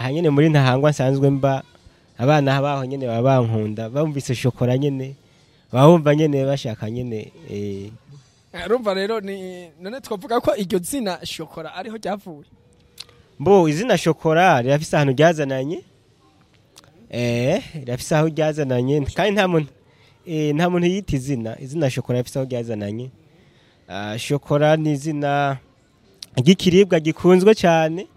aha nyene muri ntahangwa nsanzwe mba abana baho nyene baba bankunda bumvise shokora nyene baba bumva nyene bashaka nyene eh, urumva rero ni none twavuga ko iryo zina shokora ariho ryavuye mbo izina shokora rirafise ahantu ryazananye eh rirafise aho ryazananye kandi nta muntu eh, nta muntu yita izina izina shokora rifise aho ryazananye Ah, shokora ni izina ry'ikiribwa gikunzwe cyane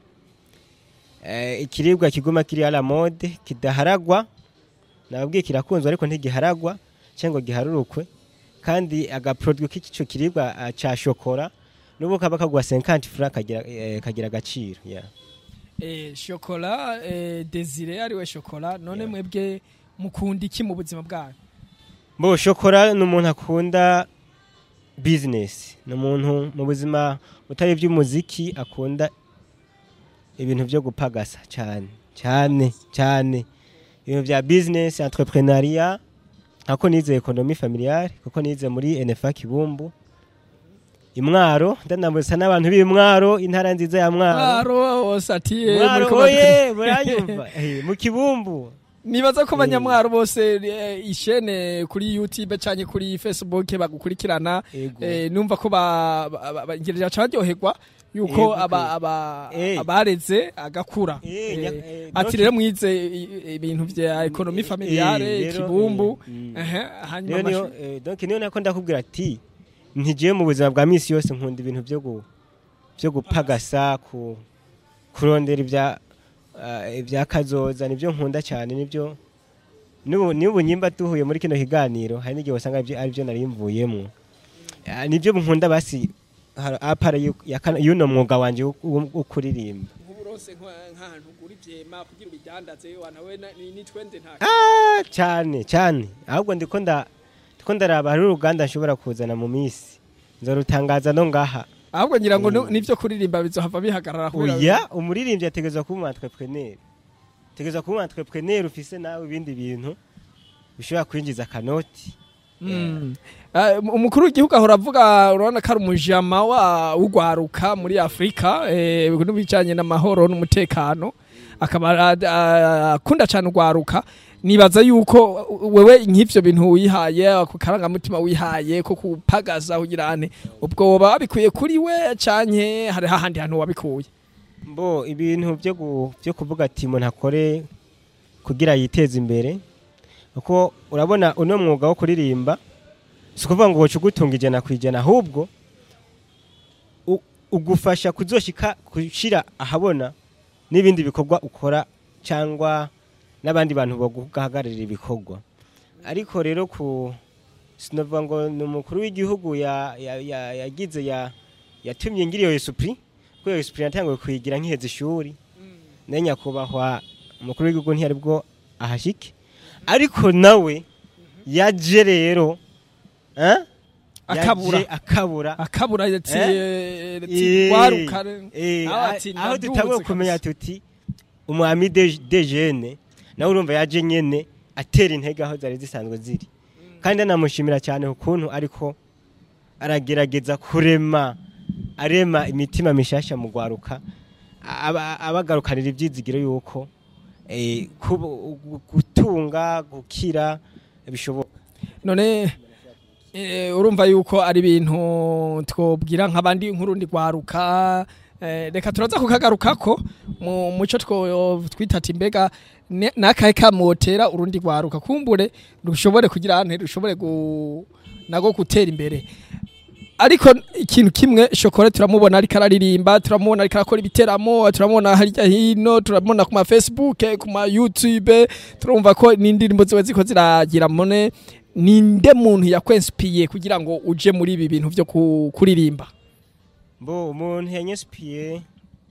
eh, ikiribwa kiguma kiri à la mode kidaharagwa nababwiye kirakunzwe ariko ntigiharagwa cyangwa giharurukwe kandi agaproduit k'ico kiribwa ah, ca shokora n'ubu kaba kagwa 50 francs kagira eh, kagira agaciro yeah. eh, shokora eh, desire ariwe shokora none Yeah. mwebwe mukunda iki mu buzima bwanyu Bo shokora ni umuntu akunda business ni umuntu mu buzima butari iby'umuziki akunda ibintu byo gupagasa cyane cyane cyane ibintu bya business entrepreneuria nkako nize economie familiale kuko nize muri NFA Kibumbu imwaro ndanamutsa n'abantu b'imwaro intara nziza ya mwaro mwaro wose ati eh, mwaro muriko oye batu- muranyumva Eh, mu kibumbu nibaza ko abanyamwaro bose eh, ishene kuri youtube canke kuri facebook bagukurikirana Ego. eh, numva ko ba- ba- ba- ba- ngirira ca baryoherwa yuko Ego, aba- aba- Eh. abareze agakura Eh, Eh, nya- eh, ati donc- rero mwize i- ibintu vya ekonomi Eh, familiare rero, kibumbu eh, mm. ehe, hanyuma rero niyo amashu- eh, donc niyo nako ndakubwira ati ntigiye mu buzima bwa misi yose nkunda ibintu byo gu byo gupagasa ku kurondera ibya ah, ibya kazoza nibyo nkunda cyane nibyo n'ubu n'ubu nyimba duhuye muri kino kiganiro hari n'igihe wasanga ibyo ari byo nari mvuyemo Ah, nibyo nkunda basi har- apara yu- ya kana- y'uno mwuga wanje wo- wo wo kuririmba nk'uburonse nka- nk'ahantu ugura ivyema kugira ubidandaze wanawe na- ni ni twende nta Ah, cyane cyane ahubwo ndiko nda ndiko ndaraba hari uruganda nshobora kuzana mu minsi nzorutangaza no ngaha ahubwo ngira ngo Mm. ni- nivyo kuririmba bizohava bihagarara kubera- oya umuririmbyi ategerezwa kuba umu entrepreneur ategerezwa kuba umu entrepreneur ufise nawe ibindi bintu bishobora kwinjiza akanoti Mm. Ah, umukuru w'igihugu ahora avuga urabona ko ari umujama wa w'ugwaruka muri afurika eh, n'ibijanye n'amahoro n'umutekano akaba ah, ah, akunda cyane ugwaruka nibaza yuko wewe nk'ivyo bintu wihaye ako karangamutima wihaye ko kupagaza kugira ane ubwo woba wabikuye kuri we canke hari hahandi hantu wabikuye mbo ibintu byo gu- byo kuvuga ati umuntu akore kugira yiteze imbere kuko urabona uno mwuga wo kuririmba si ukuvuga ngo woca ugutunga ijana ku ijana ahubwo u- ugufasha kuzoshika gushira ahabona n'ibindi bikorwa ukora cyangwa n'abandi bantu baguhagararira ibikorwa ariko rero ku sinavuga ngo ni umukuru w'igihugu ya- ya- ya- yagize ya yatumye ngira iyo esupuri kuko iyo esupuri natanguye kuyigira nkiheza ishuri nayo nyakubahwa umukuru w'igihugu ntiyari bwo ahashike ariko nawe yaje rero eh? Akabura. Yaje akabura akabura ati Eh, ati gwaruka Eh, nawe ah- ati aho ndaduze dutanguye kumenya kabisa. tuti umwami de de jene nawe urumva yaje nyene atera intege aho zari zisanzwe ziri kandi anamushimira cyane ukuntu ariko aragerageza kurema arema imitima mishasha mu gwaruka aba- abagarukanira ibyizigiro yuko eh, kubu- gu- gutunga gukira bishoboka none eh, urumva yuko ari ibintu twobwira nk'abandi nk'urundi rwaruka eh, reka turaza kukagarukako mu muco two twita ati mbega ne- nakahe kamotera urundi rwaruka kumbure rushobore kugira ahantu rushobore gu, nago gutera imbere ariko ikintu kimwe shokora turamubona ariko araririmba turamubona ariko arakora ibiteramo turamubona harya hino turamubona ku ma facebook ku ma youtube turumva ko n'indirimbo ziba ziko ziragira mone ninde muntu yakwensipiye kugira ngo uje muri ibi bintu byo ku- kuririmba mbo umuntu yanyespiye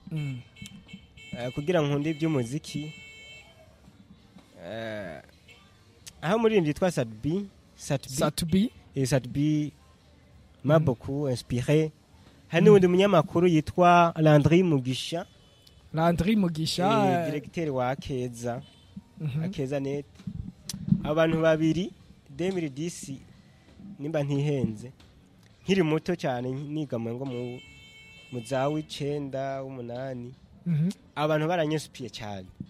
eh, kugira nkunde iby'umuziki eh, aho umuririmbyi yitwa Sadbi Satbi satubi et Sadbi m'a beaucoup inspiré hari n'undi munyamakuru yitwa Landry Mugisha landri mugisha eh, directeur wa Akeza mhm. Akeza net abantu babiri 2010 nimba ntihenze nkiri muto cyane niga mu ngo mu mu za w'icenda w'umunani Mhm. abantu baranyesupiye cyane